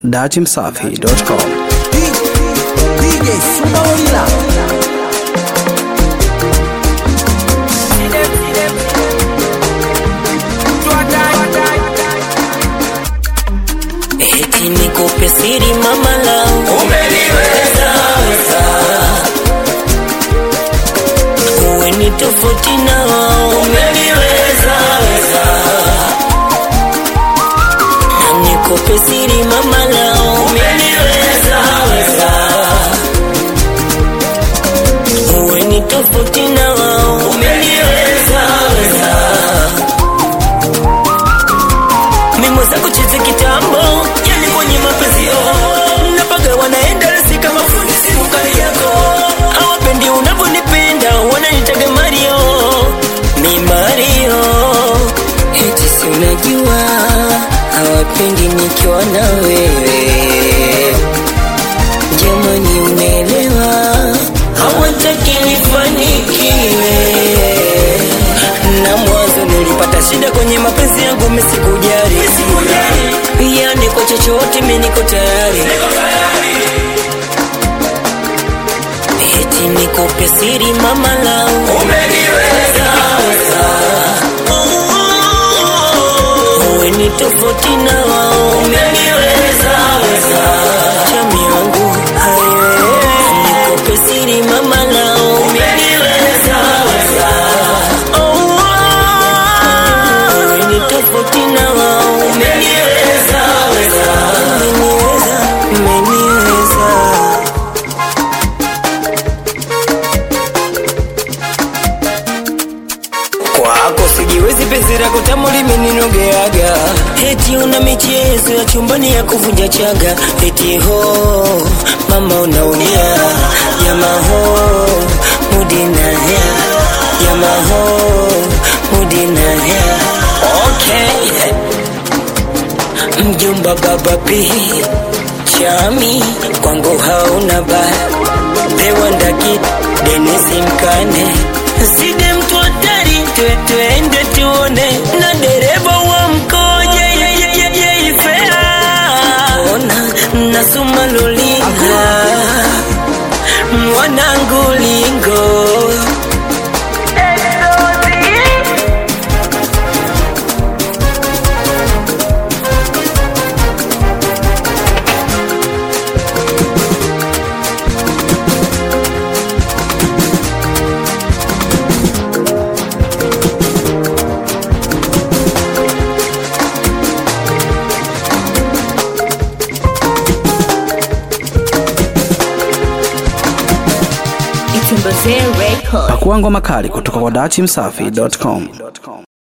datimsafi.com. DJ Suma Olila. Eti nikupe siri mama langu umeniweza weza uwe ni tofauti na wao umeniweza weza na nikupe siri mama langu umeniweza weza uwe ni tofauti na wao umeniweza weza mimo za kucheza kitambo yani kwenye mapenzi oh. napaga wanaenda rasi kama fundi simu kali yako hawapendi unavyonipenda wananitaga mario mi mario eti si unajua hawapendi nikiwa na wewe jamani unaelewa hawataki nifanikiwe na mwanzo nilipata shida kwenye mapenzi yangu misikujari yani kwa chochote mi niko tayari eti nikupe siri mama langu umeniweza uwe ni tofauti na wao umeniweza chami yangu hayo nikupe siri mama langu umeniweza uwe ni tofauti na wao umeniweza umeniweza umeniweza kwako sijiwezi penzi lako tamu limeninogeaga eti una michezo ya chumbani ya kuvunja chaga eti ho mama unaumia yamaho mudinaya yamaho mudinaya okay mjomba baba pi chami kwangu hauna baya dewandaki denisi mkane side mtu hatari twe twende tuone na dereva wa mkoje yeyeyeyeifea ona nasuma lulinga mwanangu lingo Pakua ngoma kali kutoka kwa datimsafi.com.